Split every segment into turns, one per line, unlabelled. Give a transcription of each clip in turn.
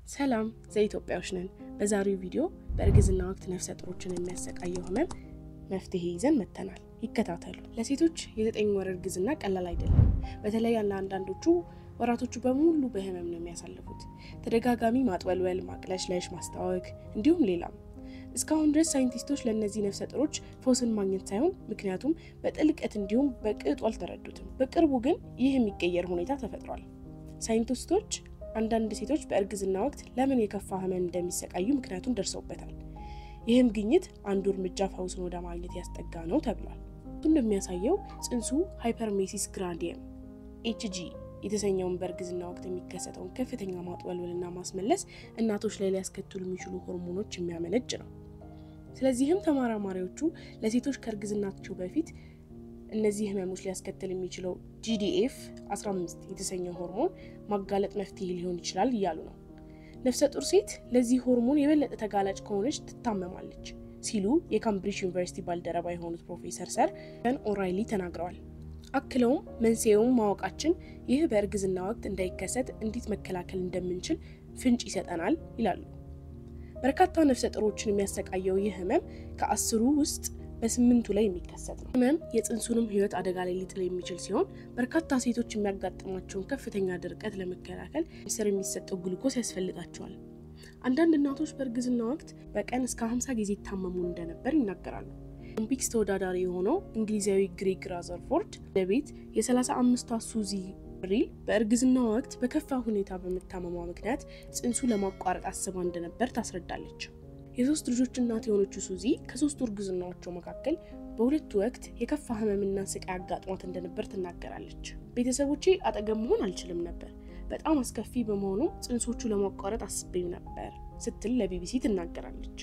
ሰላም ዘኢትዮጵያዎች ነን። በዛሬው ቪዲዮ በእርግዝና ወቅት ነፍሰ ጡሮችን የሚያሰቃየው ህመም መፍትሄ ይዘን መጥተናል። ይከታተሉ። ለሴቶች የዘጠኝ ወር እርግዝና ቀላል አይደለም። በተለይ ለአንዳንዶቹ ወራቶቹ በሙሉ በህመም ነው የሚያሳልፉት። ተደጋጋሚ ማጥወልወል፣ ማቅለሽለሽ፣ ማስታወክ እንዲሁም ሌላም። እስካሁን ድረስ ሳይንቲስቶች ለእነዚህ ነፍሰ ጡሮች ፈውስን ማግኘት ሳይሆን ምክንያቱም በጥልቀት እንዲሁም በቅጡ አልተረዱትም። በቅርቡ ግን ይህ የሚቀየር ሁኔታ ተፈጥሯል። ሳይንቲስቶች አንዳንድ ሴቶች በእርግዝና ወቅት ለምን የከፋ ህመም እንደሚሰቃዩ ምክንያቱን ደርሰውበታል። ይህም ግኝት አንዱ እርምጃ ፈውስን ወደ ማግኘት ያስጠጋ ነው ተብሏል። እንደሚያሳየው ጽንሱ ሃይፐርሜሲስ ግራንዲየም ኤችጂ የተሰኘውን በእርግዝና ወቅት የሚከሰተውን ከፍተኛ ማጥወልወልና ማስመለስ እናቶች ላይ ሊያስከትሉ የሚችሉ ሆርሞኖች የሚያመነጭ ነው። ስለዚህም ተመራማሪዎቹ ለሴቶች ከእርግዝናቸው በፊት እነዚህ ህመሞች ሊያስከትል የሚችለው ጂዲኤፍ 15 የተሰኘው ሆርሞን ማጋለጥ መፍትሄ ሊሆን ይችላል እያሉ ነው። ነፍሰ ጡር ሴት ለዚህ ሆርሞን የበለጠ ተጋላጭ ከሆነች ትታመማለች ሲሉ የካምብሪጅ ዩኒቨርሲቲ ባልደረባ የሆኑት ፕሮፌሰር ሰር ን ኦራይሊ ተናግረዋል። አክለውም መንስኤውን ማወቃችን ይህ በእርግዝና ወቅት እንዳይከሰት እንዴት መከላከል እንደምንችል ፍንጭ ይሰጠናል ይላሉ። በርካታ ነፍሰ ጡሮችን የሚያሰቃየው ይህ ህመም ከአስሩ ውስጥ በስምንቱ ላይ የሚከሰት ነው። ህመም የጽንሱንም ህይወት አደጋ ላይ ሊጥል የሚችል ሲሆን በርካታ ሴቶች የሚያጋጥማቸውን ከፍተኛ ድርቀት ለመከላከል ስር የሚሰጠው ግሉኮስ ያስፈልጋቸዋል። አንዳንድ እናቶች በእርግዝና ወቅት በቀን እስከ 50 ጊዜ ይታመሙ እንደነበር ይናገራሉ። ኦሎምፒክስ ተወዳዳሪ የሆነው እንግሊዛዊ ግሬግ ራዘርፎርድ ለቤት የ35ቷ ሱዚ ሪል በእርግዝና ወቅት በከፋ ሁኔታ በመታመሟ ምክንያት ጽንሱ ለማቋረጥ አስባ እንደነበር ታስረዳለች። የሶስት ልጆች እናት የሆነችው ሱዚ ከሶስቱ እርግዝናዎቿ መካከል በሁለቱ ወቅት የከፋ ህመምና ስቃይ አጋጥሟት እንደነበር ትናገራለች። ቤተሰቦቼ አጠገብ መሆን አልችልም ነበር፣ በጣም አስከፊ በመሆኑ ጽንሶቹ ለማቋረጥ አስቤም ነበር ስትል ለቢቢሲ ትናገራለች።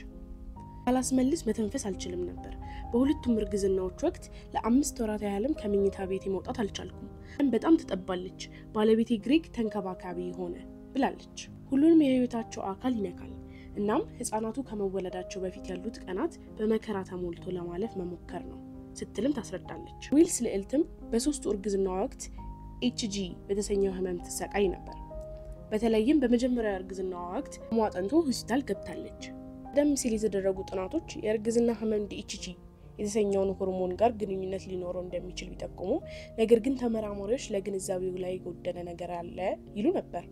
ካላስመልስ መተንፈስ አልችልም ነበር። በሁለቱም እርግዝናዎች ወቅት ለአምስት ወራት ያህልም ከመኝታ ቤቴ መውጣት አልቻልኩም። በጣም ትጠባለች። ባለቤቴ ግሬግ ተንከባካቢ ሆነ ብላለች። ሁሉንም የህይወታቸው አካል ይነካል። እናም ህጻናቱ ከመወለዳቸው በፊት ያሉት ቀናት በመከራ ተሞልቶ ለማለፍ መሞከር ነው ስትልም ታስረዳለች። ዊልስ ልዕልትም በሶስቱ እርግዝና ወቅት ኤችጂ በተሰኘው ህመም ትሰቃይ ነበር። በተለይም በመጀመሪያ እርግዝና ወቅት ሟጠንቶ ሆስፒታል ገብታለች። ቀደም ሲል የተደረጉ ጥናቶች የእርግዝና ህመም ዲኤችጂ የተሰኘውን ሆርሞን ጋር ግንኙነት ሊኖረው እንደሚችል ቢጠቁሙም ነገር ግን ተመራማሪዎች ለግንዛቤው ላይ የጎደለ ነገር አለ ይሉ ነበር።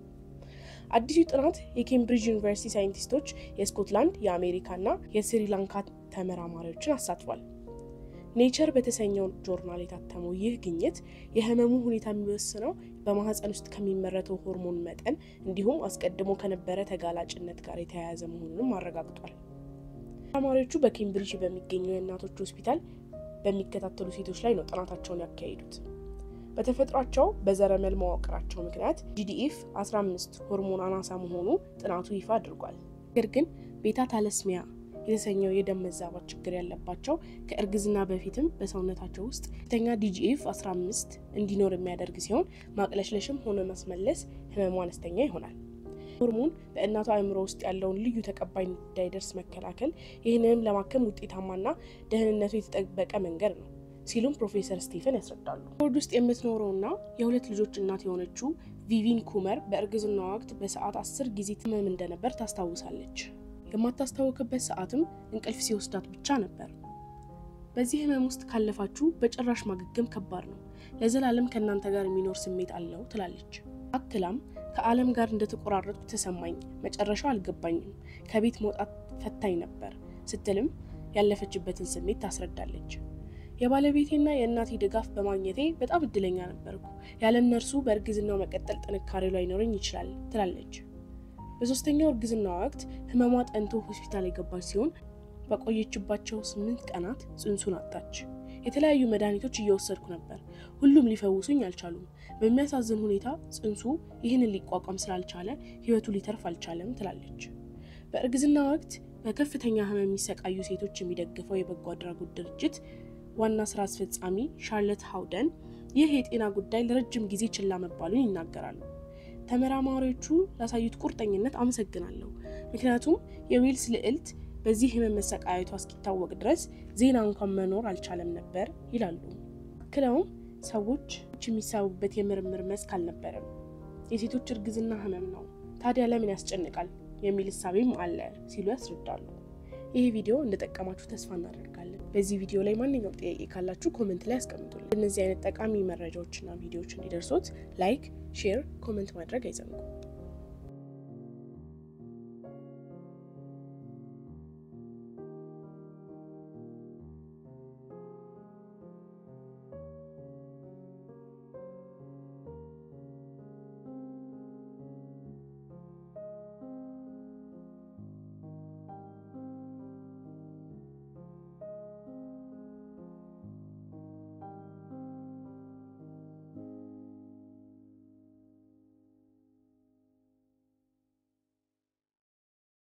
አዲሱ ጥናት የኬምብሪጅ ዩኒቨርሲቲ ሳይንቲስቶች የስኮትላንድ፣ የአሜሪካና የስሪላንካ ተመራማሪዎችን አሳትፏል። ኔቸር በተሰኘው ጆርናል የታተመው ይህ ግኝት የህመሙ ሁኔታ የሚወስነው በማህፀን ውስጥ ከሚመረተው ሆርሞን መጠን እንዲሁም አስቀድሞ ከነበረ ተጋላጭነት ጋር የተያያዘ መሆኑንም አረጋግጧል። ተመራማሪዎቹ በኬምብሪጅ በሚገኘው የእናቶች ሆስፒታል በሚከታተሉ ሴቶች ላይ ነው ጥናታቸውን ያካሄዱት። በተፈጥሯቸው በዘረመል መዋቅራቸው ምክንያት ጂዲኤፍ 15 ሆርሞን አናሳ መሆኑ ጥናቱ ይፋ አድርጓል። ነገር ግን ቤታ ታለስሚያ የተሰኘው የደም መዛባት ችግር ያለባቸው ከእርግዝና በፊትም በሰውነታቸው ውስጥ ከፍተኛ ዲጂኤፍ 15 እንዲኖር የሚያደርግ ሲሆን ማቅለሽለሽም ሆነ ማስመለስ ህመሙ አነስተኛ ይሆናል። ሆርሞን በእናቷ አእምሮ ውስጥ ያለውን ልዩ ተቀባይነት እንዳይደርስ መከላከል ይህንንም ለማከም ውጤታማና ደህንነቱ የተጠበቀ መንገድ ነው ሲሉም ፕሮፌሰር ስቴፈን ያስረዳሉ። ቦርድ ውስጥ የምትኖረውና የሁለት ልጆች እናት የሆነችው ቪቪን ኩመር በእርግዝና ወቅት በሰዓት አስር ጊዜ ትመም እንደነበር ታስታውሳለች። የማታስታወቅበት ሰዓትም እንቅልፍ ሲወስዳት ብቻ ነበር። በዚህ ህመም ውስጥ ካለፋችሁ በጭራሽ ማገገም ከባድ ነው፣ ለዘላለም ከእናንተ ጋር የሚኖር ስሜት አለው ትላለች። አክላም ከዓለም ጋር እንደተቆራረጥኩ ተሰማኝ፣ መጨረሻው አልገባኝም፣ ከቤት መውጣት ፈታኝ ነበር ስትልም ያለፈችበትን ስሜት ታስረዳለች። የባለቤቴና የእናቴ ድጋፍ በማግኘቴ በጣም እድለኛ ነበርኩ። ያለ እነርሱ በእርግዝናው መቀጠል ጥንካሬው ላይኖረኝ ይችላል ትላለች። በሶስተኛው እርግዝና ወቅት ህመሟ ጠንቶ ሆስፒታል የገባች ሲሆን በቆየችባቸው ስምንት ቀናት ጽንሱን አጣች። የተለያዩ መድኃኒቶች እየወሰድኩ ነበር፣ ሁሉም ሊፈውሱኝ አልቻሉም። በሚያሳዝን ሁኔታ ጽንሱ ይህንን ሊቋቋም ስላልቻለ ህይወቱ ሊተርፍ አልቻለም ትላለች። በእርግዝና ወቅት በከፍተኛ ህመም የሚሰቃዩ ሴቶች የሚደግፈው የበጎ አድራጎት ድርጅት ዋና ስራ አስፈጻሚ ሻርለት ሃውደን ይህ የጤና ጉዳይ ለረጅም ጊዜ ችላ መባሉን ይናገራሉ። ተመራማሪዎቹ ላሳዩት ቁርጠኝነት አመሰግናለሁ፣ ምክንያቱም የዌልስ ልዕልት በዚህ ህመም መሰቃየቷ እስኪታወቅ ድረስ ዜና እንኳን መኖር አልቻለም ነበር ይላሉ። አክለውም ሰዎች የሚሳቡበት የምርምር መስክ አልነበረም፣ የሴቶች እርግዝና ህመም ነው ታዲያ ለምን ያስጨንቃል የሚል እሳቤም አለ ሲሉ ያስረዳሉ። ይህ ቪዲዮ እንደጠቀማችሁ ተስፋ እናደርጋለን። በዚህ ቪዲዮ ላይ ማንኛውም ጥያቄ ካላችሁ ኮመንት ላይ ያስቀምጡልን። እነዚህ አይነት ጠቃሚ መረጃዎችና ቪዲዮዎች እንዲደርሶት ላይክ፣ ሼር፣ ኮመንት ማድረግ አይዘንጉ።